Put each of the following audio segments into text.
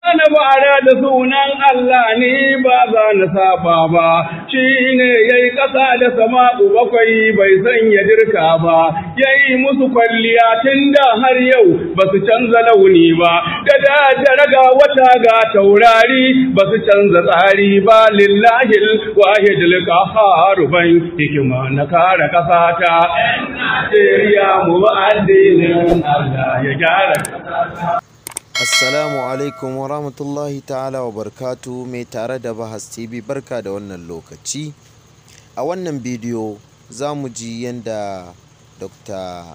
Ana bara da sunan Allah ni ba za na saba ba, shi ne ya yi ƙasa da sama'u bakwai bai sanya dirka ba, ya yi musu kwalliya tun da har yau ba su canza launi ba, da da raga wata ga taurari ba su canza tsari ba lillahil wahidul qahhar ban hikima na kare ƙasa ta. Najeriya mu ba addinin Allah ya gyara ƙasa Assalamu alaikum wa rahmatullahi ta'ala wa barkatu mai tare da Bahas TV barka da wannan lokaci. A wannan bidiyo za mu ji yadda Dr.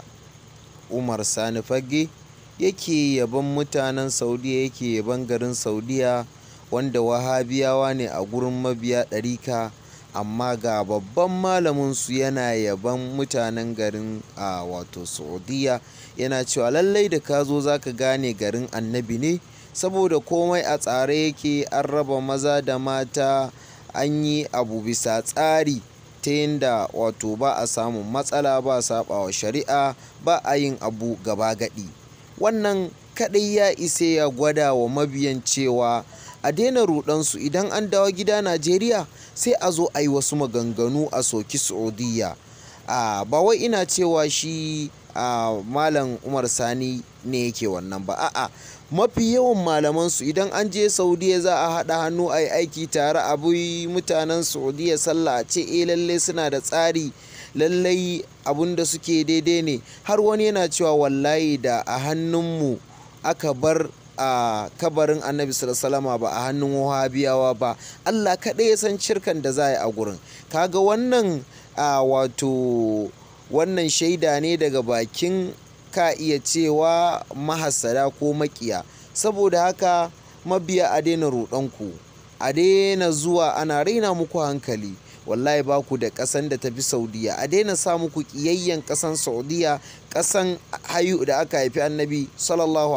Umar Sani Fage yake yaban mutanen Saudiya yake yaban garin Saudiya wanda wahabiyawa ne a gurin mabiya ɗarika amma ga babban malaminsu yana yaban mutanen garin a wato Saudiya. yana cewa lallai da ka zo za ka gane garin annabi ne saboda komai a tsare yake an raba maza da mata an yi abu bisa tsari ta yadda wato ba a samun matsala ba saɓawa shari'a ba a yin abu gaba gadi wannan kadai ya isa ya gwada wa mabiyan cewa a daina rudansu idan an dawo gida najeriya sai a zo a yi wasu maganganu a soki saudiya ba wai ina cewa shi a malam umar sani ne yake wannan ba a'a mafi yawan malamansu idan an je saudiya za a haɗa hannu a yi aiki tare a bi mutanen saudiya sallah a ce eh lallai suna da tsari lallai abun da suke daidai ne har wani yana cewa wallahi da a hannunmu aka bar a kabarin annabi salama ba a hannun wahabiyawa ba allah kaɗai ya san shirkan da za a yi a gurin kaga wannan a wato wannan shaida ne daga bakin ka iya cewa mahasada ko makiya saboda haka mabiya a daina ruɗanku a daina zuwa ana raina muku hankali wallahi ba ku da ƙasan da tafi saudiya a daina sa muku ƙiyayyen ƙasan saudiya ƙasan hayu da aka haifi annabi sallallahu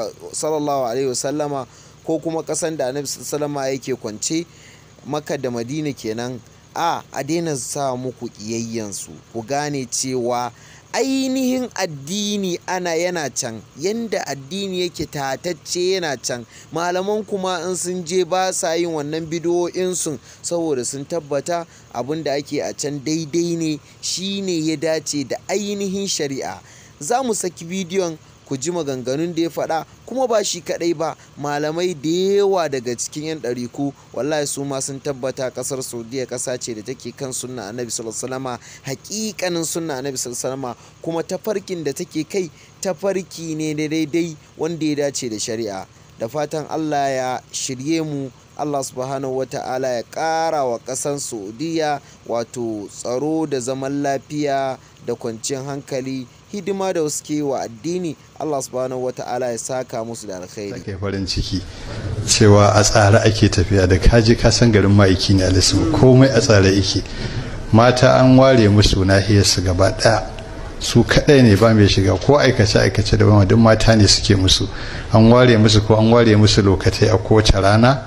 alaihi wasallama ko kuma ƙasan da annabi sallama yake kwance maka da madina kenan a a daina sa muku ƙiyayyansu ku gane cewa ainihin addini ana yana can yanda addini yake tatacce yana can malaman kuma in sun je ba sa yin wannan bidiyoyinsu saboda sun tabbata abin da ake a can daidai ne shine ya dace da ainihin shari'a za mu saki bidiyon ku ji maganganun da ya faɗa kuma ba shi kaɗai ba malamai da yawa daga cikin 'yan ɗariku wallahi su ma sun tabbata ƙasar saudiya ƙasa ce da take kan sunna annabi sallallahu hakikanin sunna annabi sallallahu kuma tafarkin da take kai tafarki ne da daidai wanda ya dace da shari'a da fatan allah ya shirye mu Allah subhanahu wa ta'ala ya ƙara wa ƙasar Saudiya wato tsaro da zaman lafiya da kwanciyar hankali hidima da suke wa addini Allah subhanahu wa ta'ala ya saka musu da alkhairi. Ake farin ciki cewa a tsare ake tafiya da kaji ka san garin ma'aiki ne alisu komai a tsare yake mata an ware musu nahiyarsu gaba ɗaya su kadai ne ba mai shiga ko aikace aikace da duk mata ne suke musu an ware musu ko an ware musu lokatai a kowace rana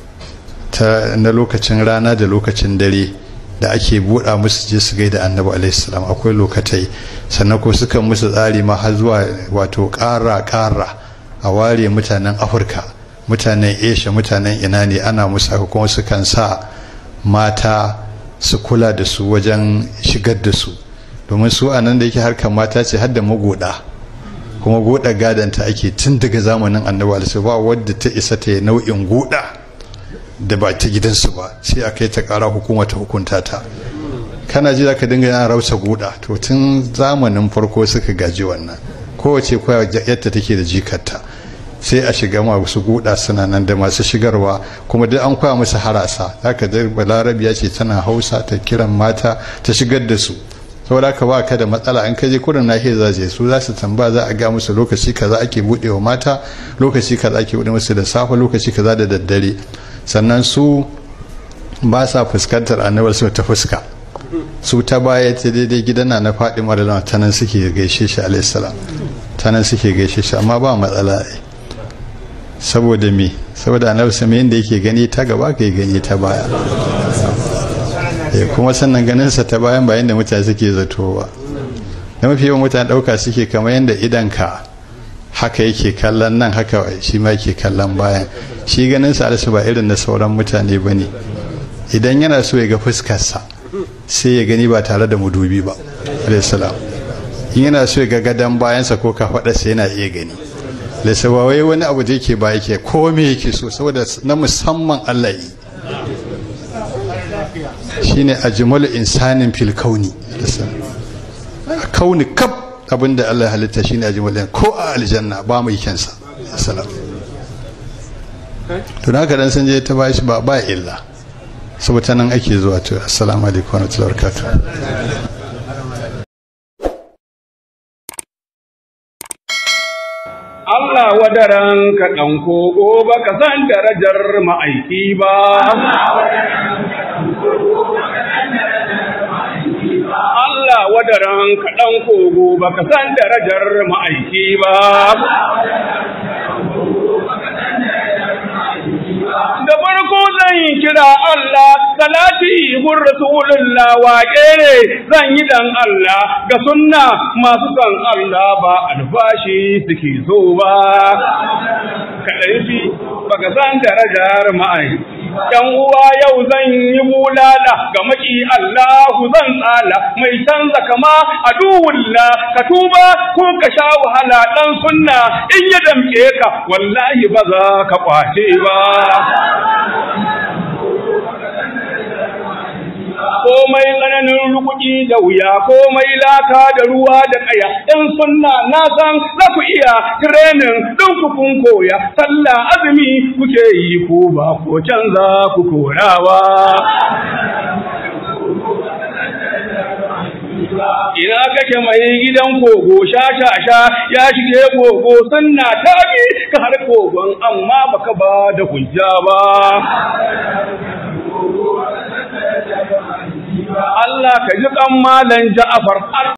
ta na lokacin rana da lokacin dare da ake buɗa musu je su gaida annabi alaihissalam akwai lokatai sannan ko suka musu tsari ma har zuwa wato ƙara ƙara a ware mutanen afirka mutanen asia mutanen ina ne ana musu haka kuma sukan sa mata su kula da su wajen shigar da su domin su a nan da yake harkar mata ce har da magoda kuma goda gadanta ake tun daga zamanin annabi alaihissalam ba wadda ta isa ta yi nau'in goda da ba ta gidansu ba sai a kai ta kara hukuma ta hukunta ta kana ji ka dinga yana rausa guda to tun zamanin farko suka gaji wannan kowace koya yadda take da jikarta sai a shiga masu guda suna nan da masu shigarwa kuma duk an koya musu harasa zaka da balarabiya ce tana hausa ta kiran mata ta shigar da su saboda ka ba ka da matsala an kaje kurin nahiyar za je su za su tamba za a ga musu lokaci kaza ake buɗewa mata lokaci kaza ake buɗe musu da safe lokaci kaza da daddare sannan su ba sa fuskantar annabar su ta fuska su ta baya ta daidai gidana na faɗi maralama ta nan suke gaishe shi alaihissalam ta nan suke gaishe shi amma ba matsala ai saboda me saboda annabi sama yadda yake gani ta gaba ka yi gani ta baya kuma sannan ganinsa ta bayan bayan da mutane suke zato ba da mafi yawan mutane ɗauka suke kamar yadda idanka haka yake kallon nan haka shi ma yake kallon bayan shi ganin sa alisu ba irin na sauran mutane ba ne idan yana so ya ga fuskarsa sai ya gani ba tare da mudubi ba alaihissalam in yana so ya ga gadon bayansa ko kafaɗarsa yana iya gani alaihissalam wai wani abu da yake ba yake ko me yake so saboda na musamman allah yi shine ajmalu insanin fil kauni kauni kaf abinda Allah ya halitta shine ajmalu ko a aljanna ba mai kyansa salam to haka dan sun je ta bashi ba ba illa saboda nan ake zuwa to assalamu alaikum wa rahmatullahi wa barakatuh Allah wadaran ka ɗan kogo ba ka san darajar ma'aiki ba. Allah wadaran ka ɗan kogo ba ka san darajar ma'aiki ba. Da farko zan yi kira Allah, salati gun Rasulullah waƙe ne zan yi dan Allah ga sunna masu san Allah ba albashi suke so ba. Kaɗai fi baka san darajar ma'ai. ‘Yan uwa yau zan yi bulala ga maki Allahu zan tsala mai canza kama a duwulla ka tuba ko ka sha wahala ɗan sunna in ya damƙe ka wallahi ba za ka ƙwace ba. komai tsananin rukuki da wuya komai laka da ruwa da kaya ɗan sunna na san za ku iya tirenin ɗin ku kun koya sallah azumi kuke yi ku ba ko canza ku korawa ina kake mai gidan kogo sha sha sha ya shige kogo sunna ta bi ka har kogon amma baka ba da hujja ba Allah ka ji kan malan Ja'far